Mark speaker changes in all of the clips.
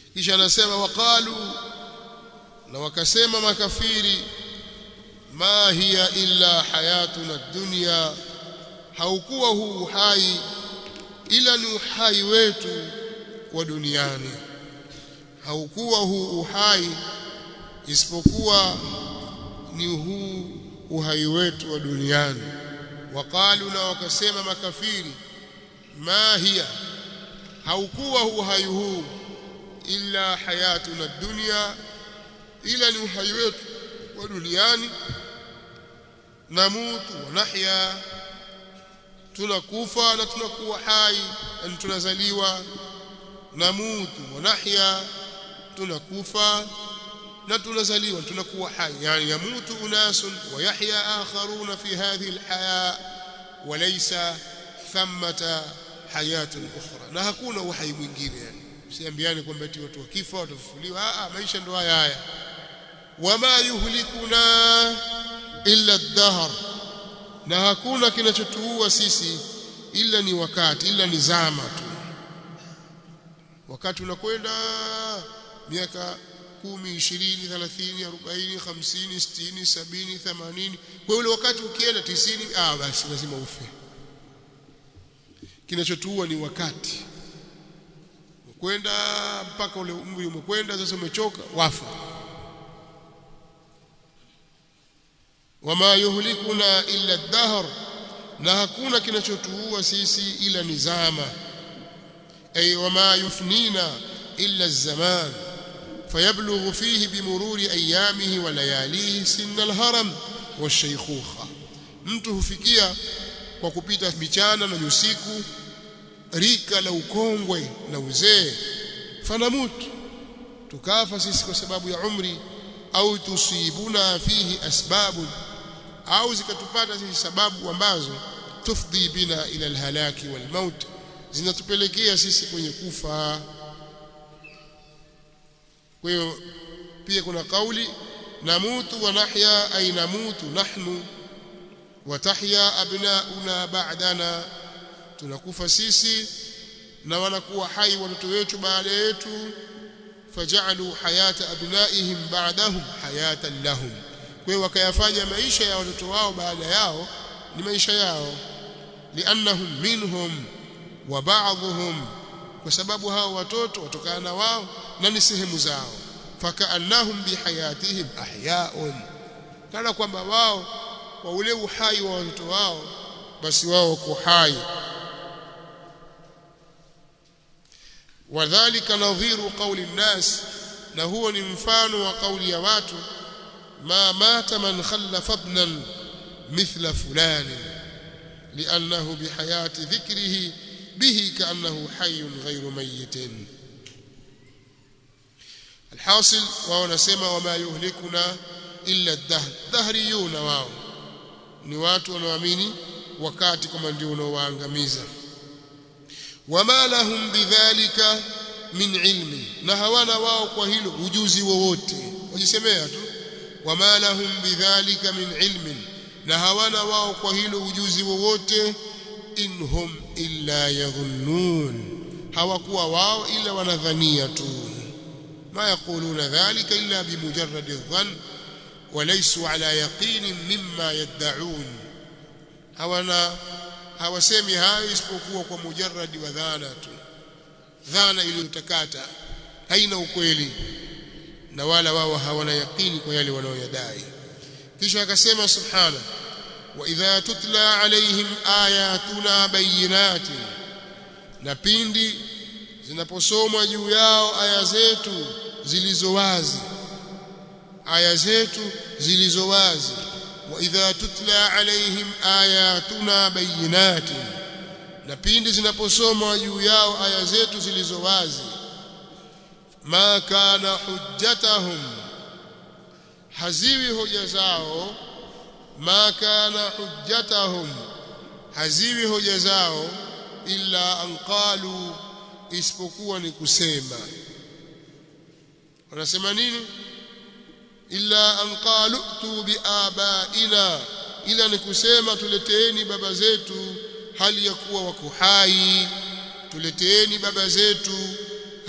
Speaker 1: kisha anasema waqalu na wakasema makafiri ma hiya illa hayatuna dunya haukuwa huu uhai ila ni uhai wetu wa duniani haukuwa huu uhai isipokuwa ni huu uhai wetu wa duniani waqalu na wakasema makafiri ma hiya haukuwa uhai huu illa hayatuna dunya ila ni uhai wetu wa duniani namutu wa nahya tunakufa na tunakuwa hai yani tunazaliwa namutu wa nahya tunakufa na tunazaliwa tunakuwa hai yani yamutu unasun wa yahya akharuna fi hadhihi alhaya walaysa thamata hayatun ukhra na hakuna uhai mwingine yani siambiani kwamba eti watu wakifa watafufuliwa a maisha ndo haya haya wama yuhlikuna illa ad-dahr na hakuna kinachotuua sisi ila ni wakati ila ni zama tu wakati unakwenda miaka kumi ishirini thelathini arobaini hamsini sitini sabini themanini kwa ule wakati ukienda tisini ah basi lazima ufe kinachotuua ni wakati kwenda mpaka ule umri umekwenda sasa umechoka wafa wama yuhlikuna illa ad-dahr na hakuna kinachotuua sisi ila ni zama ay wama yufnina illa az-zaman فيبلغ فيه بمرور أيامه ولياليه سن الهرم والشيخوخة mtu hufikia kwa kupita michana na usiku rika la ukongwe na uzee fanamutu tukafa sisi kwa sababu ya umri au tusibuna fihi asbabu au zikatupata sisi sababu ambazo tufdhi bina ila alhalaki walmaut zinatupelekea sisi kwenye kufa kwa hiyo pia kuna kauli namutu wa nahya ay namutu nahnu wa tahya abnauna ba'dana tunakufa sisi na wanakuwa hai watoto wetu baada yetu faj'alu hayata abnaihim ba'dahum hayatan lahum kwa hiyo wakayafanya maisha ya watoto wao baada yao ni maisha yao liannahum minhum wa ba'dhum kwa sababu hao watoto watokana na wao na ni sehemu zao fakaannahum bihayatihim ahyaun kana kwamba wao kwa ule uhai wa watoto wao basi wao wako hai wadhālika nadhiru qawli nnas na huo ni mfano wa kauli ya watu ma mata man khallafa ibnan mithla fulani li'annahu bihayati dhikrihi bihi ka'annahu hayyun ghayru mayyitin alhasil wao wanasema wama yuhlikuna illa ad-dahr dahriyuna wao ni watu wanaoamini wakati kama ndio unaowaangamiza wama lahum bidhalika min ilmi na hawana wao kwa hilo ujuzi wowote wajisemea tu wama lahum bidhalika min ilmin na hawana wao kwa hilo ujuzi wowote inhum illa yadhunnun hawakuwa wao ila wanadhania tu ma yaquluna dhalika illa bimujarrad adh-dhann وليسوا على يقين مما يدعون hawana hawasemi hayo isipokuwa kwa mujarradi wa dhana tu dhana iliyotakata haina ukweli na wala wao hawana yakini kwa yale wanaoyadai kisha akasema subhana wa idha tutla alaihim ayatuna bayinatin na pindi zinaposomwa juu yao aya zetu zilizo wazi aya zetu zilizo wazi wa idha tutla alaihim ayatuna bayinatin na pindi zinaposomwa juu yao aya zetu zilizo wazi ma kana hujjatahum haziwi hoja zao ma kana hujjatahum haziwi hoja zao illa an qalu isipokuwa ni kusema wanasema nini illa an qalu tu biabaina ila ni kusema tuleteeni baba zetu hali ya kuwa wako hai tuleteeni baba zetu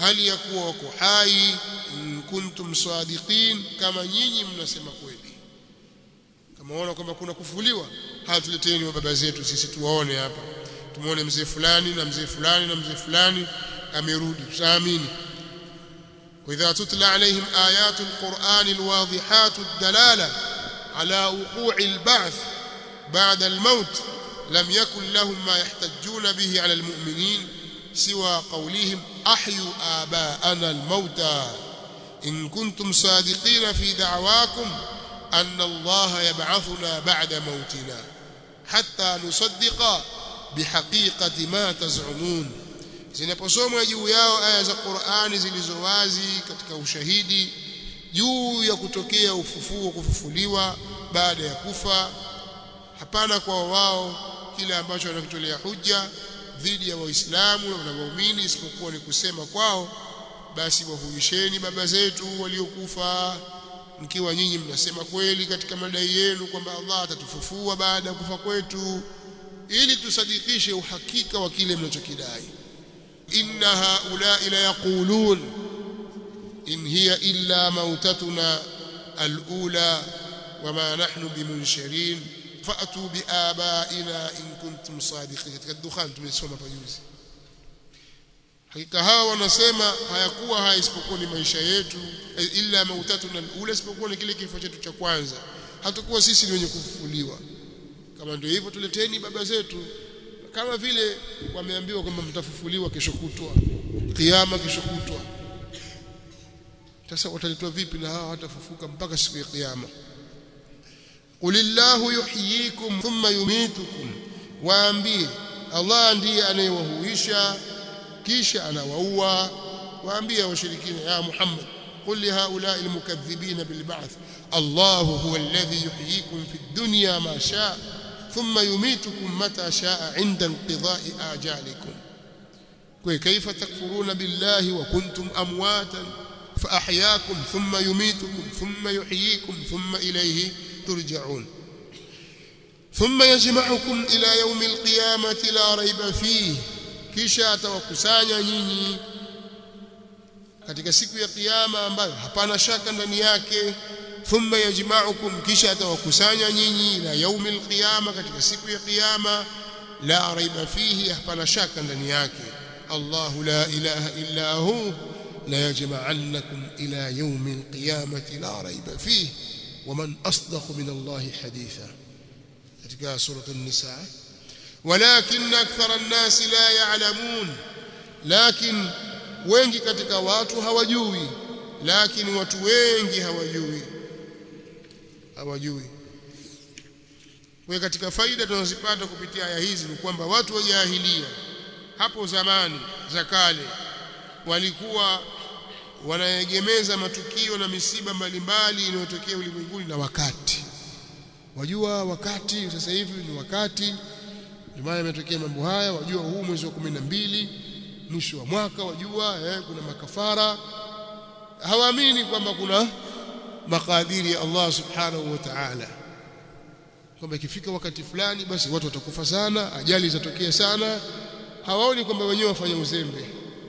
Speaker 1: hali ya kuwa wako hai in kuntum sadiqin kama nyinyi mnasema kweli kama waona kwamba kuna kufufuliwa haya tuleteni wa baba zetu sisi tuwaone hapa tumuone mzee fulani na mzee fulani na mzee fulani amerudi tutaamini وإذا تتلى عليهم آيات القرآن الواضحات الدلالة على وقوع البعث بعد الموت لم يكن لهم ما يحتجون به على المؤمنين سوى قولهم أحيوا آباءنا الموتى إن كنتم صادقين في دعواكم أن الله يبعثنا بعد موتنا حتى نصدق بحقيقة ما تزعمون zinaposomwa juu yao aya za Qur'ani zilizo wazi katika ushahidi juu ya kutokea ufufuo kufufuliwa baada ya kufa hapana kwa wao kile ambacho wanakitolea hujja dhidi ya waislamu na waumini isipokuwa ni kusema kwao basi wahuisheni baba zetu waliokufa mkiwa nyinyi mnasema kweli katika madai yenu kwamba Allah atatufufua baada ya kufa kwetu ili tusadikishe uhakika wa kile mnachokidai إن هؤلاء ليقولون إن هي إلا موتتنا الأولى وما نحن بمنشرين فأتوا بآبائنا إن كنتم صادقين katika dukhan tumesoma pajuzi hakika hawa wanasema hayakuwa haya isipokuwa ni maisha yetu illa mautatuna alula isipokuwa ni kile kifo chetu cha kwanza hatakuwa sisi ni wenye kufufuliwa kama ndio hivyo tuleteni baba zetu kama vile wameambiwa kwamba mtafufuliwa kesho kutwa kiyama kesho kutwa sasa wataletwa vipi na hawa watafufuka mpaka siku ya kiyama qulillahu yuhyikum thumma yumitukum waambie Allah ndiye anayewahuisha kisha anawaua waambie washirikina ya Muhammad قل لهؤلاء المكذبين بالبعث الله هو الذي يحييكم في الدنيا ما شاء ثم يميتكم متى شاء عند انقضاء آجالكم كيف تكفرون بالله وكنتم أمواتا فأحياكم ثم يميتكم ثم يحييكم ثم إليه ترجعون ثم يجمعكم إلى يوم القيامة لا ريب فيه kisha atawakusanya nyinyi katika siku ya kiyama ambayo hapana shaka ndani yake thumma yajma'ukum kisha atawakusanya nyinyi ila yaumil qiyama katika siku ya kiyama la raiba fihi hapana shaka ndani yake Allah la ilaha illa hu la yajma'annakum ila yaumil qiyamati la raiba fihi ومن أصدق من الله حديثا katika سورة النساء ولكن أكثر الناس لا يعلمون لكن wengi katika watu hawajui lakini watu wengi hawajui hawajui kwa katika faida tunazipata kupitia aya hizi ni kwamba watu wa jahilia hapo zamani za kale walikuwa wanaegemeza matukio na misiba mbalimbali inayotokea ulimwenguni na wakati wajua wakati sasa hivi ni wakati ndio maana yametokea mambo haya wajua huu mwezi wa kumi na mbili mwisho wa mwaka wajua eh, kuna makafara hawaamini kwamba kuna makadiri ya Allah subhanahu wa ta'ala kwamba ikifika wakati fulani basi watu watakufa sana ajali zitatokea sana hawaoni kwamba wenyewe wafanya uzembe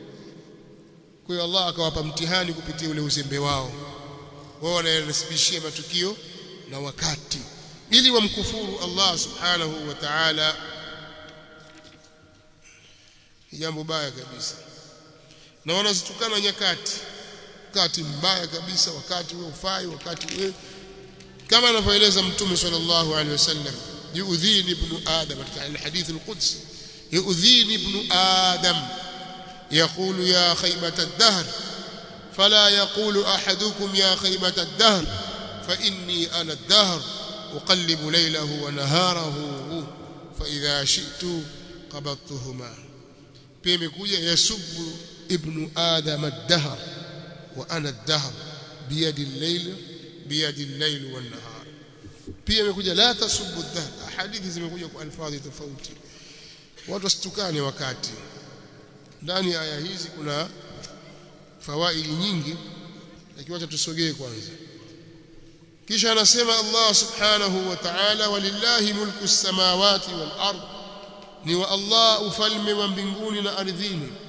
Speaker 1: kwa hiyo Allah akawapa mtihani kupitia ule uzembe wao wao wanayasibishia matukio na wakati ili wamkufuru Allah subhanahu wa ta'ala jambo baya kabisa na wanazitukana nyakati wakati mbaya kabisa wakati wewe ufai wakati wewe kama anavyoeleza mtume sallallahu alaihi wasallam yuudhini ibn adam katika alhadith alqudsi yuudhini ibn adam يقول يا خيبة الدهر فلا يقول أحدكم يا خيبة الدهر فإني أنا الدهر أقلب ليله ونهاره فإذا شئت قبضتهما pia imekuja yasubu ibnu adam ad-dahr wa ana ad-dahr biyadi al-layl biyadi al-layl wan nahar pia imekuja la tasubbu ad-dahr hadithi zimekuja kwa alfadhi tofauti watu wasitukane wakati ndani ya aya hizi kuna fawaidi nyingi lakini wacha tusogee kwanza kisha anasema Allah subhanahu wa ta'ala walillahi mulku as-samawati wal ardh ni wa Allah ufalme wa mbinguni na ardhini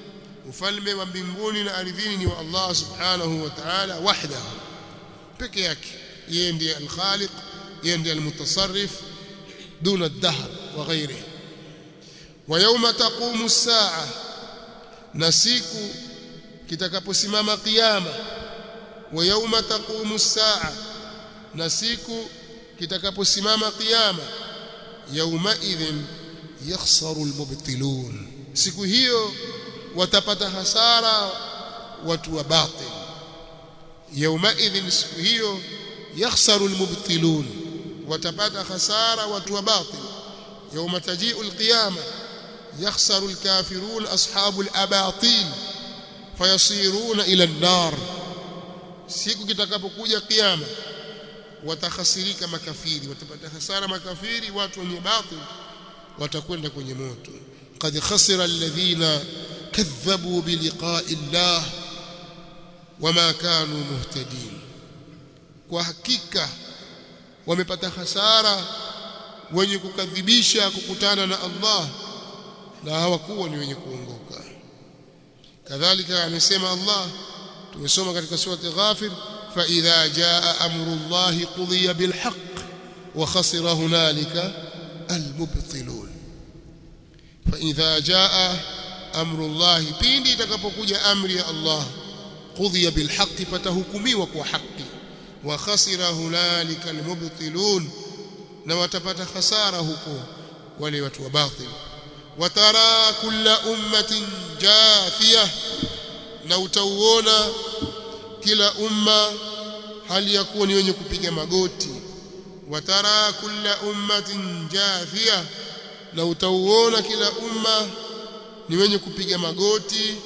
Speaker 1: ufalme wa mbinguni na ardhini ni wa Allah subhanahu wa ta'ala wahdahu peke yake yeye ndiye al-khaliq yeye ndiye al-mutasarrif duna ad-dahr wa ghayrihi wa yawma taqumu as-sa'a na siku kitakaposimama kiyama wa yawma taqumu as-sa'a na siku kitakaposimama kiyama yawma idhin yakhsaru al-mubtilun siku hiyo watapata hasara watu wa batil yawma idhin siku hiyo yakhsaru al-mubtilun watapata hasara watu wa batil yawma taji'u al-qiyama yakhsaru al-kafirun ashabu al-abatil fayasiruna ila an-nar siku kitakapokuja kiyama watakhasirika makafiri watapata hasara makafiri watu wenye batil watakwenda kwenye moto qad khasira alladhina kadhabu biliqa'i llah wama kanu muhtadin kwa hakika wamepata hasara wenye kukadhibisha kukutana na Allah na hawakuwa ni wenye kuongoka kadhalika amesema Allah tumesoma katika surati ghafir fa idha jaa amru Allah qudiya bil haqq wa khasira hunalika al mubtilun fa idha jaa amru Allah pindi itakapokuja amri ya Allah qudiya bil haqq patahukumiwa kwa haki wa khasira hunalika al mubtilun na watapata hasara huko wale watu wa batil watara kulla ummatin jathiyah na utauona kila umma hali ya kuwa ni wenye kupiga magoti watara kulla ummatin jathiyah na utauona kila umma ni wenye kupiga magoti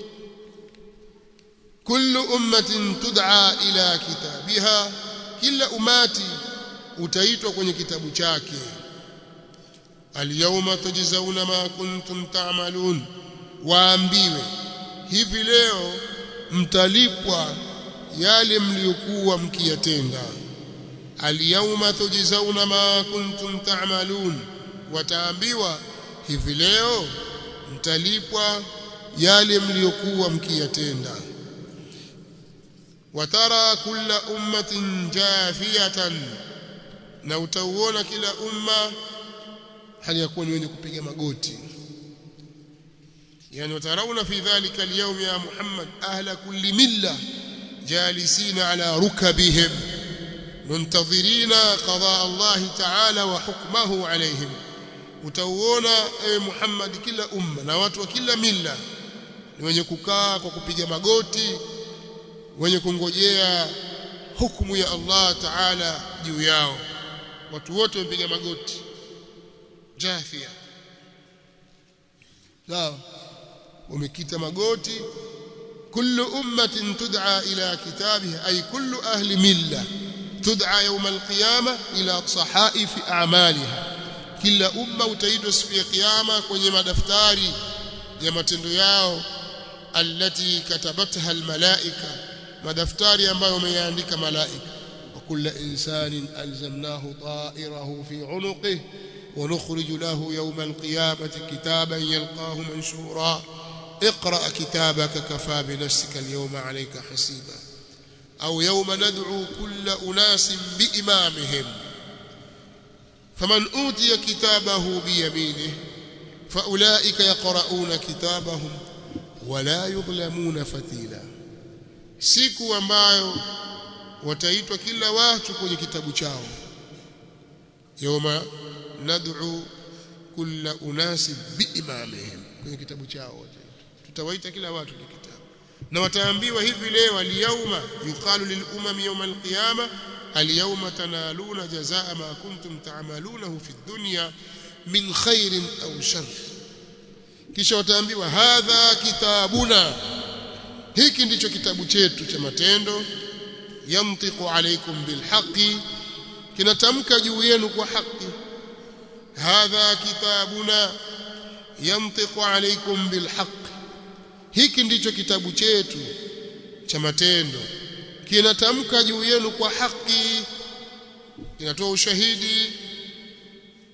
Speaker 1: kullu ummatin tud'a ila kitabiha kila umati utaitwa kwenye kitabu chake alyawma tujzauna ma kuntum ta'malun waambiwe hivi leo mtalipwa yale mliokuwa mkiyatenda alyawma tujzauna ma kuntum ta'malun wataambiwa hivi leo mtalipwa yale mliokuwa mkiyatenda watara kulla ummatin jafiyatan na utauona kila umma hali ya kuwa ni wenye kupiga magoti yani watarauna fi dhalika alyawm ya Muhammad ahla kulli milla jalisina ala rukabihim muntadhirina qada Allah ta'ala wa hukmahu alayhim utauona ewe Muhammad kila umma na watu wa kila milla ni wenye kukaa kwa kupiga magoti wenye kungojea hukumu ya Allah Ta'ala juu yao watu wote wamepiga magoti jafia sawa wamekita magoti kullu ummatin tud'a ila kitabiha ay kullu ahli milla tud'a yawm alqiyama ila sahaif a'maliha kila umma utaitwa siku ya kiyama kwenye madaftari ya matendo yao allati katabatha almalaika madaftari ambayo wameyaandika malaika وكل إنسان ألزمناه طائره في عنقه ونخرج له يوم القيامة كتابا يلقاه منشورا اقرأ كتابك كفى بنفسك اليوم عليك حسيبا أو يوم ندعو كل أناس بإمامهم فمن أوتي كتابه بيمينه فأولئك يقرؤون كتابهم ولا يظلمون فتيلا siku ambayo wataitwa kila watu kwenye kitabu chao yawma nad'u kulla unasi biimamihim kwenye kitabu chao tutawaita kila watu kwenye kitabu na wataambiwa hivi leo al-yawma yuqalu lil umami yawm al-qiyama al-yawma tanaluna jazaa ma kuntum ta'malunahu fi dunya min khairin aw shar kisha wataambiwa hadha kitabuna hiki ndicho kitabu chetu cha matendo yamtiqu alaykum bilhaqi kinatamka juu yenu kwa haki hadha kitabuna yamtiqu alaykum bilhaq hiki ndicho kitabu chetu cha matendo kinatamka juu yenu kwa haki kinatoa ushahidi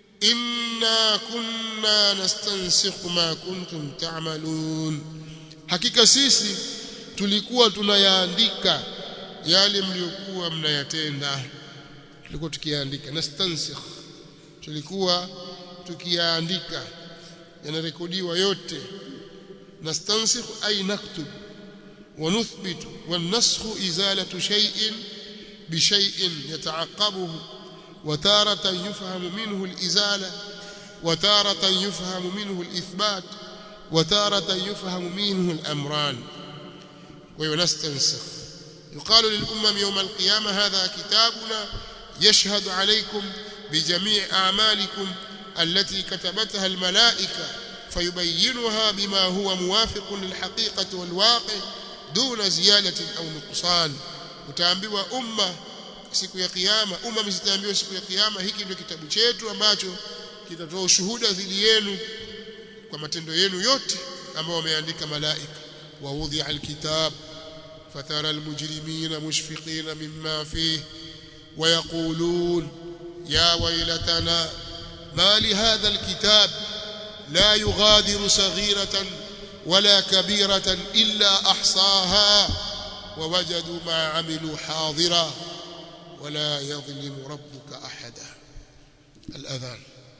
Speaker 1: inna kunna nastansikhu ma kuntum ta'malun hakika sisi tulikuwa tunayaandika yale mliokuwa mnayatenda tulikuwa tukiyaandika nastansikh tulikuwa tukiyaandika yanarekodiwa yote nastansikh ay naktub ونثبت والنسخ إزالة شيء بشيء يتعقبه وتارة يفهم منه الإزالة وتارة يفهم منه الإثبات وتارة يفهم منه الأمران وينستنسخ يقال للأمم يوم القيامة هذا كتابنا يشهد عليكم بجميع أعمالكم التي كتبتها الملائكة فيبينها بما هو موافق للحقيقة والواقع دون زيادة أو نقصان utaambiwa umma siku ya kiyama umma msitaambiwa siku ya kiyama hiki ndio kitabu chetu ambacho kitatoa ushuhuda dhidi yenu kwa matendo yenu yote ambao wameandika malaika wa wudhi'a alkitab fatara almujrimina mushfiqina mimma fihi ويقولون يا ويلتنا ما لهذا الكتاب لا يغادر صغيرة ولا كبيرة إلا أحصاها ووجدوا ما عملوا حاضرا ولا يظلم ربك أحدا الأذان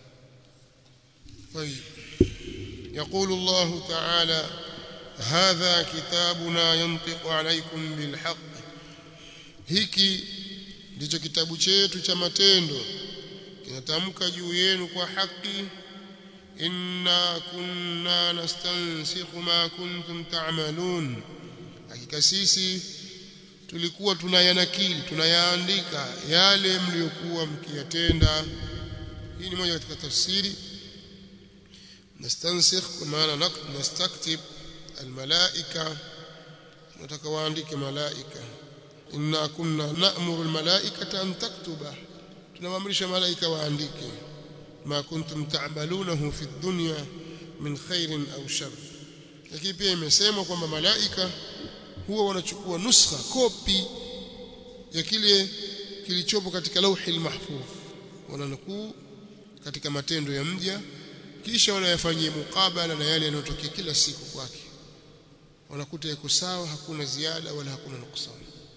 Speaker 1: طيب يقول الله تعالى هذا كتابنا ينطق عليكم بالحق hiki ndicho kitabu chetu cha matendo kinatamka juu yenu kwa haki inna kunna nastansikhu ma kuntum ta'malun hakika sisi tulikuwa tunayanakili tunayaandika yale mliokuwa mkiyatenda hii ni moja katika tafsiri nastansikh kwa maana nastaktib almalaika nataka waandike malaika inna kunna na'muru almalaikata an taktuba tunawaamrisha malaika waandike ma kuntum ta'malunahu fi dunya min khairin au shar lakini pia imesemwa kwamba malaika huwa wanachukua nuskha kopi ya kile kilichopo katika lauhi mahfudh wananukuu katika matendo ya mja kisha wanayafanyia mukabala na yale yanayotokea kila siku kwake wanakuta yako sawa hakuna ziada wala hakuna nuksani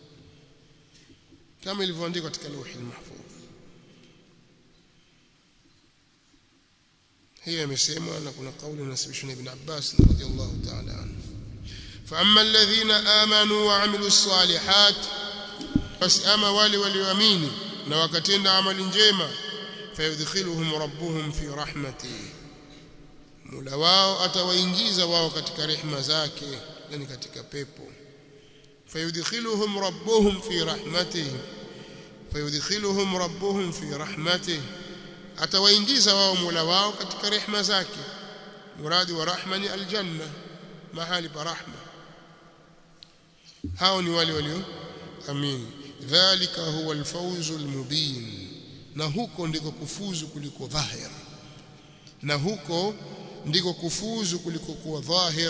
Speaker 1: kama ilivyoandikwa katika lauhi mahfudh hiyo imesemwa na kuna kauli inasibishwa na Ibn Abbas radhiyallahu ta'ala anhu فأما الذين آمنوا وعملوا الصالحات بس أما wale walioamini na wakatenda amali njema fayudkhiluhum rabbuhum fi rahmatihi Mola wao atawaingiza wao katika rehema zake yani katika pepo fayudkhiluhum rabbuhum fi rahmatihi fayudkhiluhum rabbuhum fi rahmatihi atawaingiza wao Mola wao katika rehema zake muradi wa rahma ni aljanna mahali pa rahma hao ni wale walio amini dhalika huwa alfawzu almubin na huko ndiko kufuzu kuliko dhahir na huko ndiko kufuzu kuliko kuwa dhahir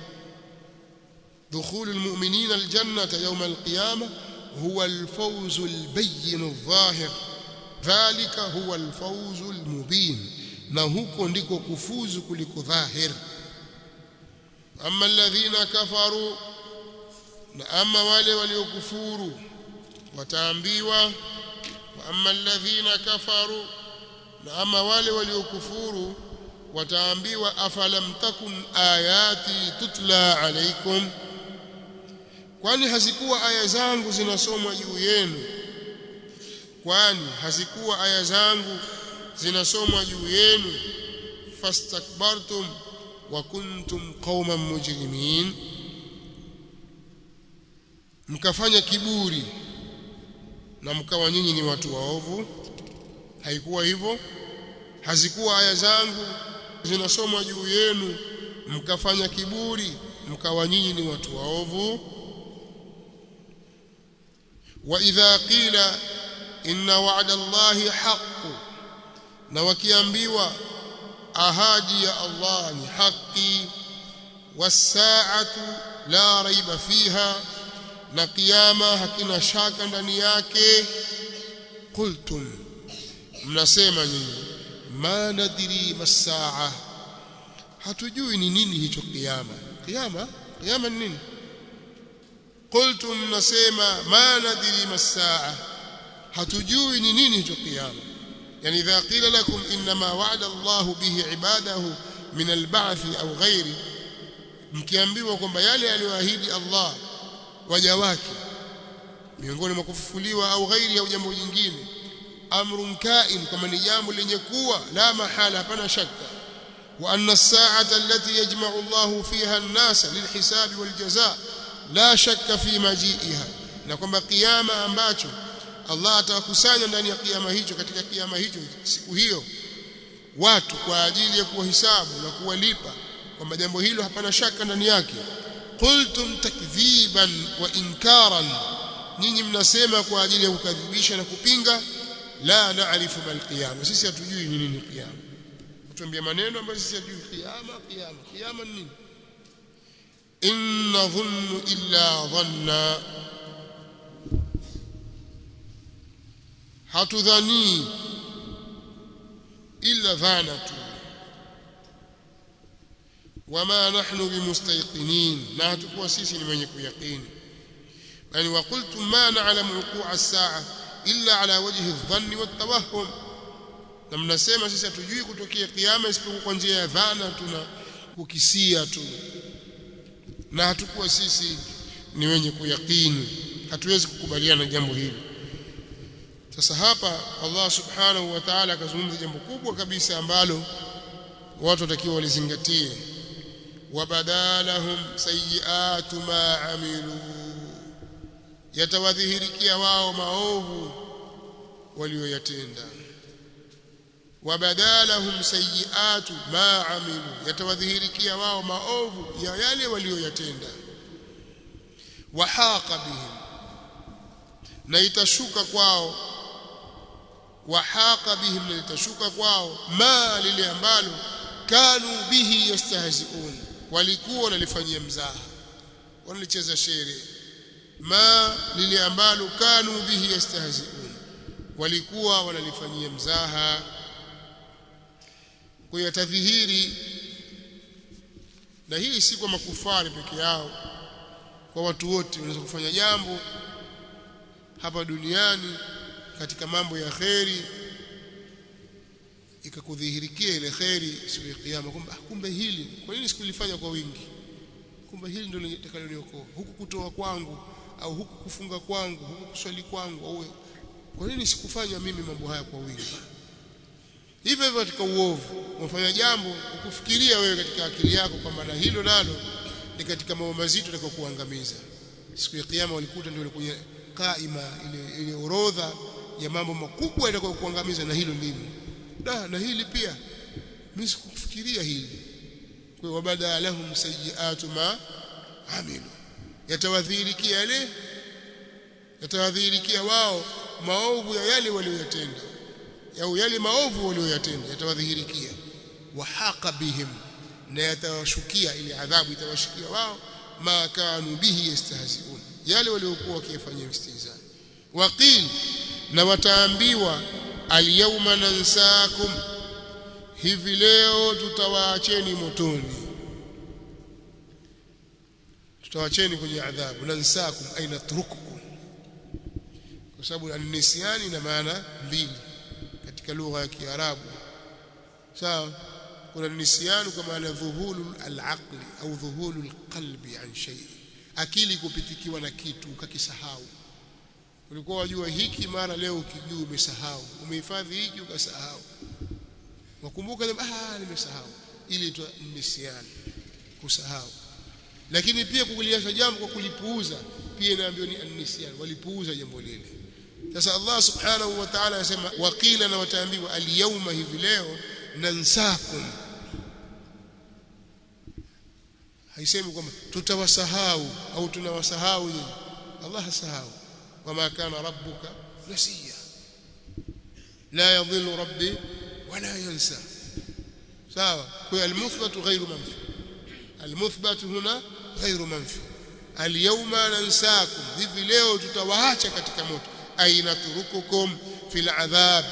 Speaker 1: دخول المؤمنين الجنة يوم القيامة هو الفوز البين الظاهر ذلك هو الفوز المبين na huko ndiko kufuzu kuliko dhahir amma alladhina kafaru na ama wale waliokufuru wataambiwa wa amma alladhina kafaru na ama wale waliokufuru wataambiwa afalam takun ayati tutla alaikum kwani hazikuwa aya zangu zinasomwa juu yenu kwani hazikuwa aya zangu zinasomwa juu yenu fastakbartum wa kuntum qauman mujrimin mkafanya kiburi na mkawa nyinyi ni watu waovu haikuwa hivyo hazikuwa aya zangu zinasomwa juu yenu mkafanya kiburi mkawa nyinyi ni watu waovu wa idha qila inna wa'da Allahi haqqu na wakiambiwa ahadi ya Allah ni haki wasaatu la raiba fiha na kiyama hakina shaka ndani yake qultum mnasema nyinyi ma nadri masaa hatujui ni nini hicho kiyama kiyama kiyama ni nini qultum nasema ma nadri masaa hatujui ni nini hicho kiyama yani idha qila lakum inma wa'ada Allahu bihi ibadahu min al-ba'th au ghairi mkiambiwa kwamba yale aliyoahidi Allah waja wake miongoni mwa kufufuliwa au ghairi au jambo jingine amrun kain kama ni jambo lenye kuwa la mahala hapana shaka wa anna as-sa'ata allati yajma'u Allahu fiha an-nasa lilhisabi waljazaa la shakka fi maji'iha na kwamba kiyama ambacho Allah atawakusanya ndani ya kiyama hicho katika kiyama hicho siku hiyo watu kwa ajili ya kuwahisabu na kuwalipa kwamba jambo hilo hapana shaka ndani yake qultum takdhiban wa inkaran nyinyi mnasema kwa ajili ya kukadhibisha na kupinga la naarifu mal qiyama sisi hatujui ni nini kiyama tuambia maneno ambayo sisi hatujui kiyama kiyama kiyama ni nini in nadhunnu illa dhanna hatudhani illa dhana tu wama nahnu bimustayqinin na hatakuwa sisi ni wenye kuyaqini yani waqultum ma na'lamu wuqu'a as-sa'a illa ala wajhi adh-dhanni wat-tawahhum na mnasema sisi hatujui kutokea kiyama isipokuwa kwa njia ya dhana tuna kukisia tu na hatakuwa sisi ni wenye kuyaqini hatuwezi kukubaliana jambo hili sasa hapa Allah subhanahu wa ta'ala akazungumza jambo kubwa kabisa ambalo watu watakiwa walizingatie wabadalahum sayiatu ma amilu yatawadhihirikia wao maovu walioyatenda wabadalahum sayiatu ma amilu yatawadhihirikia wao maovu ya yale walioyatenda wahaqa bihim na itashuka kwao wahaqa bihim na itashuka kwao ma lile ambalo kanu bihi yastahzi'un walikuwa wanalifanyia mzaha wanalicheza shere ma lile ambalo kanu bihi yastahzi'un walikuwa wanalifanyia mzaha kwa yatadhihiri na hii si kwa makufari peke yao kwa watu wote wanaweza kufanya jambo hapa duniani katika mambo ya kheri ikakudhihirikia ile kheri siku ya kiyama kwamba kumbe hili kwa nini sikulifanya kwa wingi kumbe hili ndio litakaloniokoa huku kutoa kwangu au huku kufunga kwangu huku kuswali kwangu au kwa nini sikufanya mimi mambo haya kwa wingi hivyo hivyo katika uovu unafanya jambo ukufikiria wewe katika akili yako kwamba na hilo nalo ni katika mambo mazito yatakayokuangamiza siku ya kiyama walikuta ndio kwenye kaima ile ile orodha ya mambo makubwa yatakayokuangamiza na hilo ndimo da na hili pia mimi sikufikiria hili kwa hiyo bada lahum sayiatu ma amilu yatawadhihirikia yale yatawadhihirikia wao maovu ya yale walioyatenda au yale maovu walioyatenda yatawadhihirikia wahaqa bihim na yatawashukia ile adhabu itawashukia wao ma kanu bihi yastahzi'un yale waliokuwa wakifanyia istihza waqil na wataambiwa alyawma nansakum hivi leo tutawaacheni motoni tutawaacheni kwenye adhabu nansakum aina turukukum kwa sababu an-nisyani ina maana mbili katika lugha ya Kiarabu sawa kuna nisyanu kwa maana dhuhulu al-aqli au dhuhulu al-qalbi an shay akili kupitikiwa na kitu ukakisahau ulikuwa wajua hiki mara leo ukijua umesahau umehifadhi hiki ukasahau wakumbuka ah nimesahau ili tu nisyani kusahau lakini pia kukuliasha jambo kwa kulipuuza pia inaambiwa ni an-nisyan walipuuza jambo lile sasa Allah subhanahu wa ta'ala anasema waqila na wataambiwa al-yawma hivi leo nansakum haisemi kwamba tutawasahau au tunawasahau nyinyi Allah hasahau wama kana rabbuka nasiya la yadhillu rabbi wala yansa sawa kwa al-muthbatu ghayru manfi al-muthbatu huna ghayru manfi al-yawma nansakum hivi leo tutawaacha katika moto aina turukukum fil adhab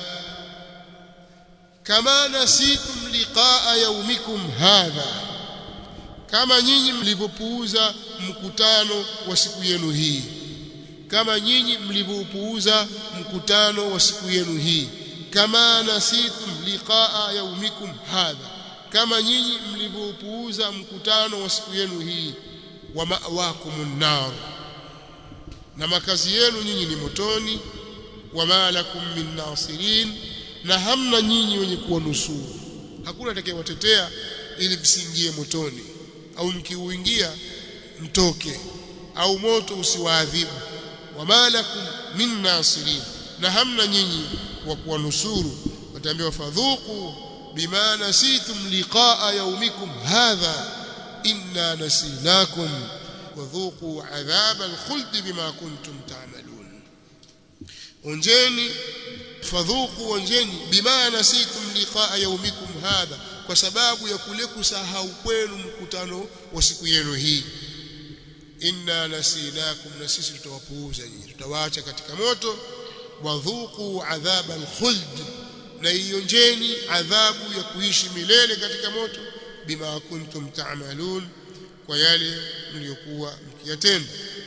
Speaker 1: kama nasitum liqaa yawmikum hadha kama nyinyi mlivyopuuza mkutano wa siku yenu hii kama nyinyi mlivyoupuuza mkutano wa siku yenu hii kama nasitum liqaa yaumikum hadha kama nyinyi mlivyoupuuza mkutano wa siku yenu hii wa ma'wakumun nar na makazi yenu nyinyi ni motoni wa ma lakum min nasirin na hamna nyinyi wenye kuwanusuru hakuna atakayewatetea ili msiingie motoni au mkiuingia mtoke au moto usiwaadhibu wama lakum min nasirin na hamna nyinyi wa kuwanusuru wataambiwa fadhuku bima nasitum liqaa yaumikum hadha inna nasinakum wadhuku adhaba alkhuld bima kuntum ta'malun onjeni fadhuku onjeni bima nasitum liqaa yaumikum hadha kwa sababu ya kule kusahau kwenu mkutano wa siku yenu hii inna nasinakum na sisi tutawapuuza nyinyi tutawaacha katika moto wadhuku adhaba alkhuld na ionjeni adhabu ya kuishi milele katika moto bima kuntum ta'malun kwa yale mliokuwa mkiyatenda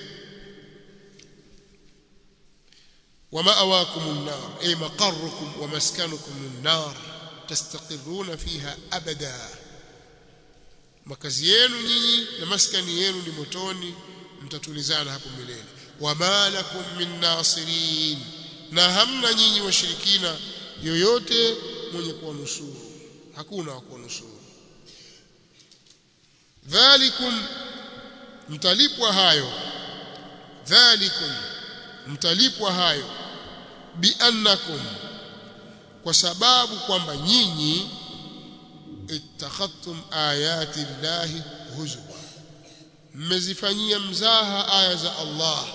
Speaker 1: ومأواكم النار أي مقركم ومسكنكم النار تستقرون فيها أبدا makazi yenu nyinyi na maskani yenu ni motoni mtatulizana hapo milele wama lakum min nasirin na hamna nyinyi washirikina yoyote mwenye kuwanusuru hakuna wa kuwanusuru dhalikum mtalipwa hayo dhalikum mtalipwa hayo biannakum kwa sababu kwamba nyinyi ittakhadtum ayati llahi huzwa mmezifanyia mzaha aya za Allah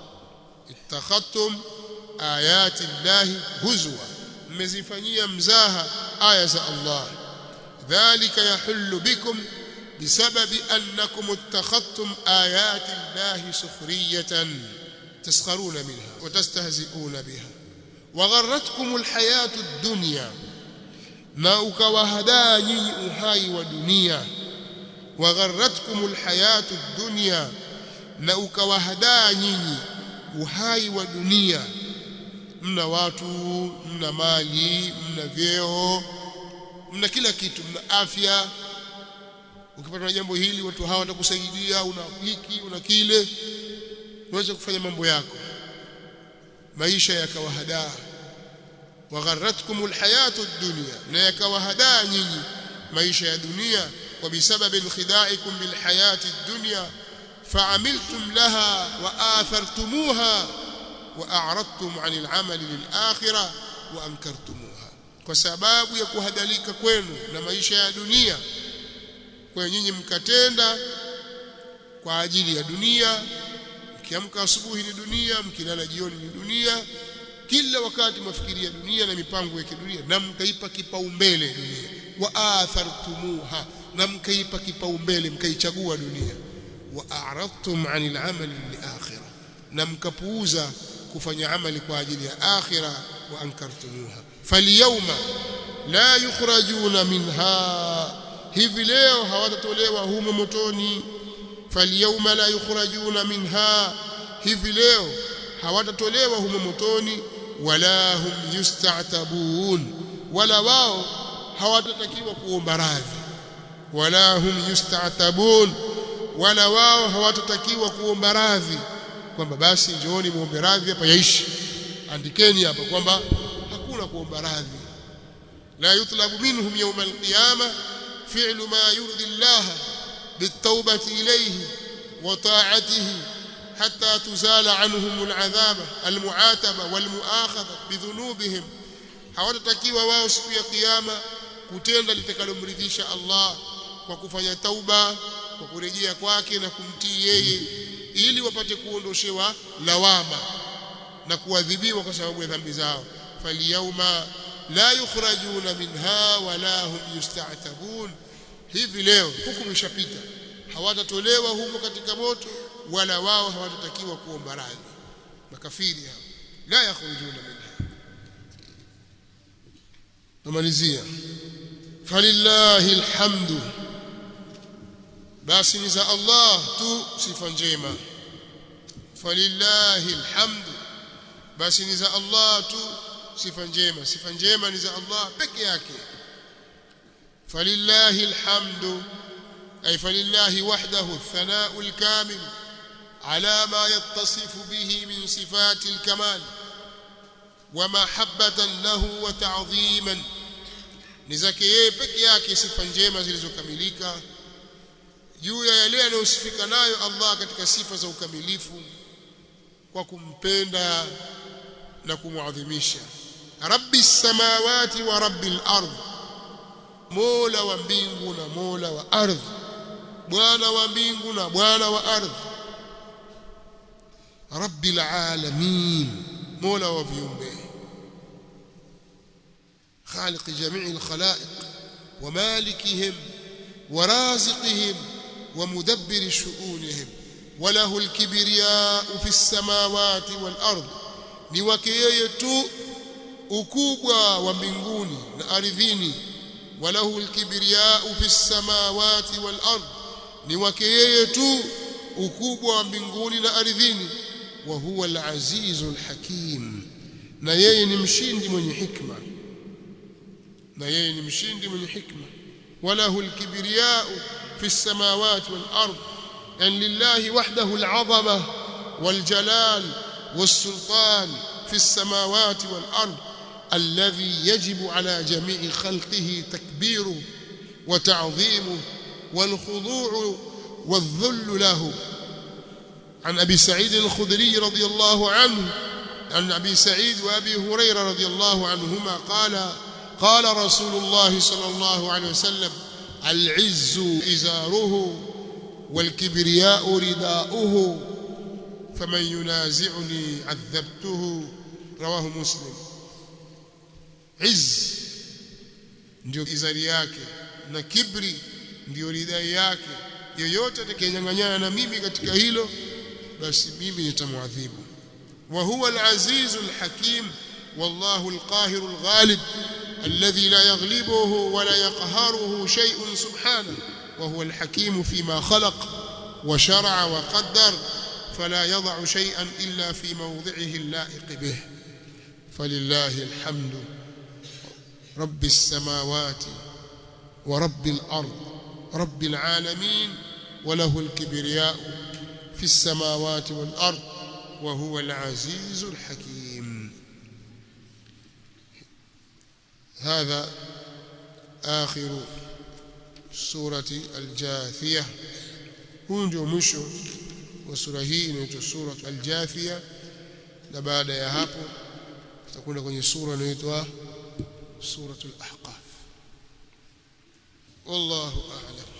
Speaker 1: ittakhadtum ayati llahi huzwa mmezifanyia mzaha aya za Allah dhalika yahullu bikum بسبب أنكم اتخذتم آيات الله سخرية تسخرون منها وتستهزئون بها وغرتكم الحياة الدنيا na ukawahadaa nyinyi uhai wa dunia wagharratkum alhayatu dunya na ukawahadaa nyinyi uhai wa dunia mna watu mna mali mna vyeo mna kila kitu mna afya ukipata na jambo hili watu hawa watakusaidia una hiki una kile unaweza kufanya mambo yako maisha yakawahadaa وغرتكم الحياة الدنيا na yakawahadaa nyinyi maisha ya dunia وبسبب انخداعكم بالحياة الدنيا فعملتم لها وآثرتموها وأعرضتم عن العمل للآخرة وأنكرتموها kwa sababu ya kuhadalika kwenu na maisha ya dunia kwa nyinyi mkatenda kwa ajili ya dunia mkiamka asubuhi ni dunia mkilala jioni ni dunia kila wakati mafikiria dunia na mipango ya kidunia na mkaipa kipaumbele dunia wa athartumuha na mkaipa kipaumbele mkaichagua dunia wa a'radtum 'anil 'amali lil-akhirah na mkapuuza kufanya amali kwa ajili ya akhira wa ankartumuha falyawma la yukhrajuna minha hivi leo hawatatolewa humo motoni falyawma la yukhrajuna minha hivi leo hawatatolewa humo motoni wala hum yusta'tabun wala wao hawatatakiwa kuomba radhi wala hum yusta'tabun wala wao hawatatakiwa kuomba radhi kwamba basi njooni muombe radhi hapa yaishi andikeni hapa kwamba hakuna kuomba radhi la yutlabu minhum yawm alqiyama fi'lu ma yurdi Allah bitawbati ilayhi wa ta'atihi حتى تزال عنهم العذاب المعاتبة والمؤاخذة بذنوبهم hawatatakiwa wao siku ya kiyama kutenda litakalomridhisha Allah kwa kufanya tauba kwa kurejea kwake na kumtii yeye ili wapate kuondoshewa lawama na kuadhibiwa kwa sababu ya dhambi zao falyauma la yukhrajuna minha wala hum yusta'tabun hivi leo hukumu ishapita hawatatolewa humo katika moto wala wao hawatatakiwa kuomba radhi makafiri hao la yakhrujuna minha namalizia falillahi alhamdu basi ni za Allah tu sifa njema falillahi alhamdu basi ni za Allah tu sifa njema sifa njema ni za Allah peke yake falillahi alhamdu ay falillahi wahdahu athana'u alkamil ala ma yattasifu bihi min sifati alkamal ومحبة له وتعظيما ni zake yeye peke yake sifa njema zilizokamilika juu ya yale yanayosifika nayo Allah katika sifa za ukamilifu kwa kumpenda na kumwadhimisha rabbi samawati wa rabbil ardh mola wa mbingu na mola wa ardhi bwana wa mbingu na bwana wa ardhi rabbil alamin mola wa viumbe خالق جميع الخلائق ومالكهم ورازقهم ومدبر شؤونهم وله الكبرياء في السماوات والأرض ni wake yeye tu ukubwa wa mbinguni na ardhini walahu alkibriyau fi samawati wal ard ni wake yeye tu ukubwa wa mbinguni na ardhini wa huwa al-azizul hakim na yeye ni mshindi mwenye hikma na yeye ni mshindi mwenye hikma walahu alkibriyau fi samawati wal ard an lillahi wahdahu al'azama wal jalal والسلطان في السماوات والأرض الذي يجب على جميع خلقه تكبيره وتعظيمه والخضوع والذل له عن أبي سعيد الخدري رضي الله عنه عن أبي سعيد وأبي هريرة رضي الله عنهما قال قال رسول الله صلى الله عليه وسلم العز إزاره والكبرياء رداؤه فمن ينازعني عذبته رواه مسلم عز ndio izari yake na kibri ndio ridai yake yoyote atakayenyang'anyana na mimi katika hilo basi mimi nitamwadhibu wa huwa al-aziz al-hakim wallahu al-qahir al-ghalib alladhi la yaghlibuhu wa la yaqharuhu shay'un subhanahu wa huwa al-hakim fima khalaq wa shar'a wa qaddar فلا يضع شيئا إلا في موضعه اللائق به فلله الحمد رب السماوات ورب الأرض رب العالمين وله الكبرياء في السماوات والأرض وهو العزيز الحكيم هذا آخر سورة الجاثية هنجو مشو wa sura hii inaitwa sura al-Jathia na baada ya hapo tutakwenda kwenye sura inaitwa suratul Ahqaf wallahu a'lam